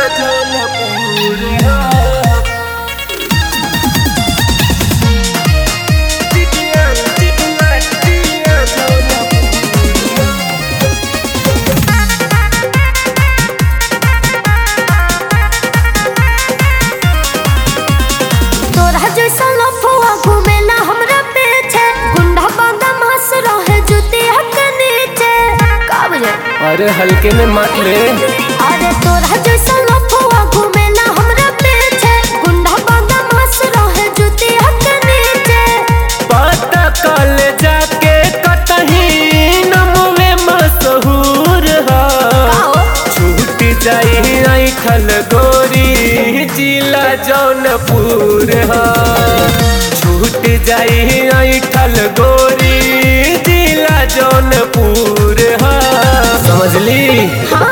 तोरा जैसा लफुआ घूमेला हमरा पीछे गुंडा बांधा मास रहे जुतिया के नीचे का बुझे अरे हल्के में मत ले अरे तोरा जैसा लफुआ घूमेला हमरा पीछे गुंडा बांधा मास रहे जुतिया के नीचे पता कल जाके कतही नमवे मशहूर हा आओ छूट जाई ऐठल गोरी जिला जौनपुर हा छूट जाई ऐठल गोरी जिला जौनपुर हा समझली हाँ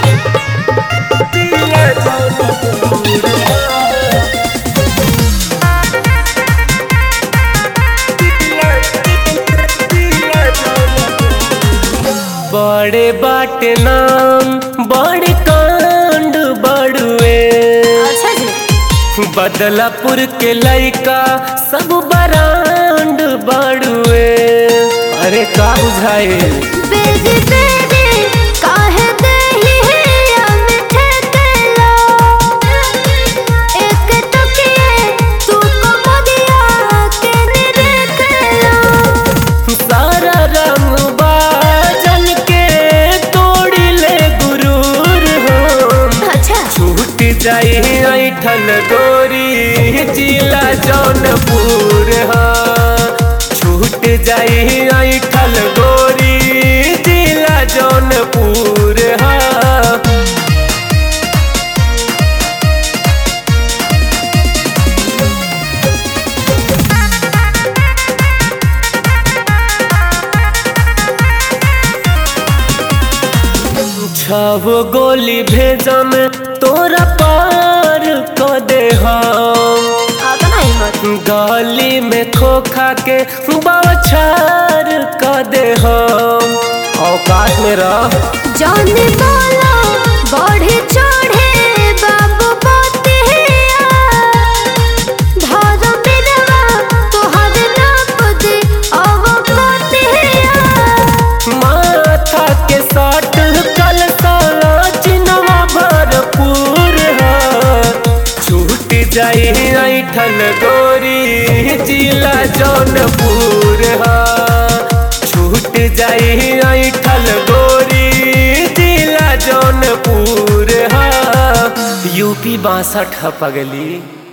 जिला जौनपुर हा। बड़े बाटे नाम बड़े कांड बड़ुए अच्छा जी बदलापुर के लइका सब बरांड बड़ुए अरे का बुझाए बेरी बेरी काहे देही है मिठे तेलो एक टुकिए तू को मदिया के निरखेलो सारा रंग बाजन के तोड़ी ले गुरूर हो अच्छा छूट जाई ऐठल गोरी जिला जौनपुर हा छूट जाई ऐठल गोरी जिला जौनपुर हा छह गोली भेजम तोरा पार क दे हम आता नहीं मत गली में खोखा के बौछार क दे हम औकात में रह जाने वाला बढ़े चढ़े बाबू पोतिया धारा मिलवा तोहर नाप दे अब पोतिया माथा के साट कल साला चिनवा भरपूर है छूट जाई ऐठल गोरी जिला जौनपुर है छूट जाई ऐठल गोरी जिला जौनपुर है यूपी बासठ पगली